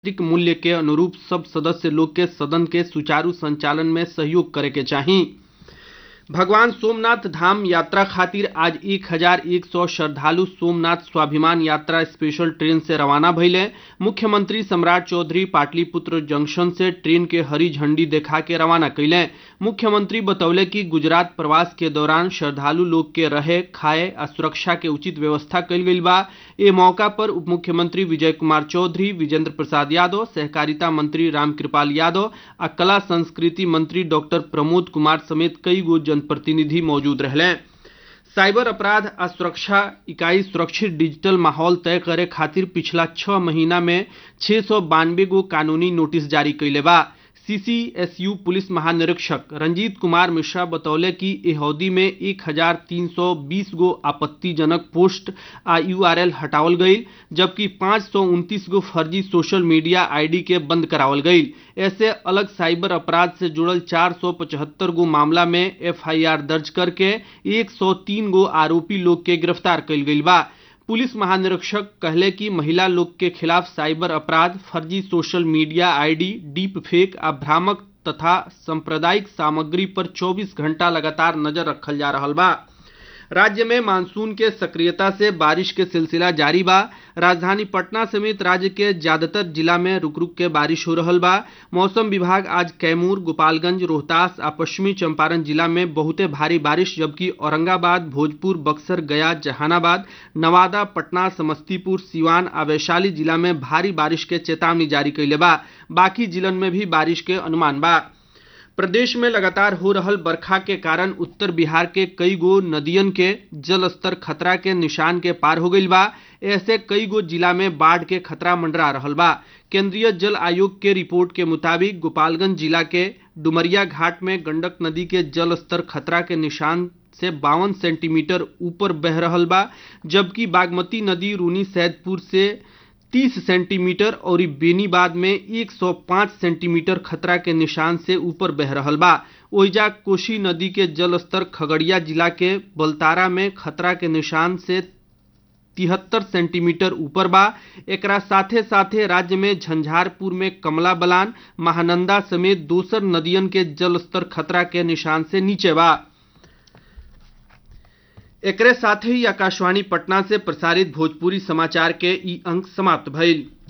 लोकतांत्रिक मूल्य के अनुरूप सब सदस्य लोग के सदन के सुचारू संचालन में सहयोग करे के चाही भगवान सोमनाथ धाम यात्रा खातिर आज एक हजार एक सौ श्रद्धालु सोमनाथ स्वाभिमान यात्रा स्पेशल ट्रेन से रवाना भइले मुख्यमंत्री सम्राट चौधरी पाटलिपुत्र जंक्शन से ट्रेन के हरी झंडी देखा के रवाना कैले मुख्यमंत्री बतौले कि गुजरात प्रवास के दौरान श्रद्धालु लोग के रहे खाए आ सुरक्षा के उचित व्यवस्था कइल गइल बा ए मौका पर उप मुख्यमंत्री विजय कुमार चौधरी विजेंद्र प्रसाद यादव सहकारिता मंत्री रामकृपाल यादव आ कला संस्कृति मंत्री डॉक्टर प्रमोद कुमार समेत कई गो जनप्रतिनिधि मौजूद रहले साइबर अपराध आ सुरक्षा इकाई सुरक्षित डिजिटल माहौल तय करे खातिर पिछला छह महीना में छह सौ बानवे गो कानूनी नोटिस जारी कैले बा सीसीएसयू पुलिस महानिरीक्षक रंजीत कुमार मिश्रा बतौले कि एह अवधि में एक हजार तीन सौ बीस गो आपत्तिजनक पोस्ट आ यूआरएल हटावल गईल जबकि पाँच सौ उनतीस गो फर्जी सोशल मीडिया आईडी के बंद करावल गईल ऐसे अलग साइबर अपराध से जुड़ल चार सौ पचहत्तर गो मामला में एफआईआर दर्ज करके एक सौ तीन गो आरोपी लोग के गिरफ्तार कईल गईल बा पुलिस महानिरीक्षक कहले कि महिला लोग के खिलाफ साइबर अपराध फर्जी social media ID deep fake आ भ्रामक तथा सांप्रदायिक सामग्री पर 24 घंटा लगातार नजर रखल जा रहा बा राज्य में मानसून के सक्रियता से बारिश के सिलसिला जारी बा राजधानी पटना समेत राज्य के ज्यादातर जिला में रुक रुक के बारिश हो रहल बा मौसम विभाग आज कैमूर गोपालगंज रोहतास आ पश्चिमी चंपारण जिला में बहुते भारी बारिश जबकि औरंगाबाद भोजपुर बक्सर गया जहानाबाद नवादा पटना समस्तीपुर सिवान आ वैशाली जिला में भारी बारिश के चेतावनी जारी कैले बा बाकी जिलन में भी बारिश के अनुमान बा प्रदेश में लगातार हो रहल बरखा के कारण उत्तर बिहार के कई गो नदियन के जल स्तर खतरा के निशान के पार हो गईल बा ऐसे कई गो जिला में बाढ़ के खतरा मंडरा रहल बा केंद्रीय जल आयोग के रिपोर्ट के मुताबिक गोपालगंज जिला के डुमरिया घाट में गंडक नदी के जल स्तर खतरा के निशान से बावन सेंटीमीटर ऊपर बह रहल बा जबकि बागमती नदी रूनी सैदपुर से 30 सेंटीमीटर और बेनीबाद में 105 सेंटीमीटर खतरा के निशान से ऊपर बह रहल बा ओइजा कोशी नदी के जलस्तर खगड़िया जिला के बलतारा में खतरा के निशान से तिहत्तर सेंटीमीटर ऊपर बा एकरा साथे साथे राज्य में झंझारपुर में कमला बलान महानंदा समेत दोसर नदियन के जलस्तर खतरा के निशान से नीचे बा एकरे साथ ही आकाशवाणी पटना से प्रसारित भोजपुरी समाचार के ई अंक समाप्त भइल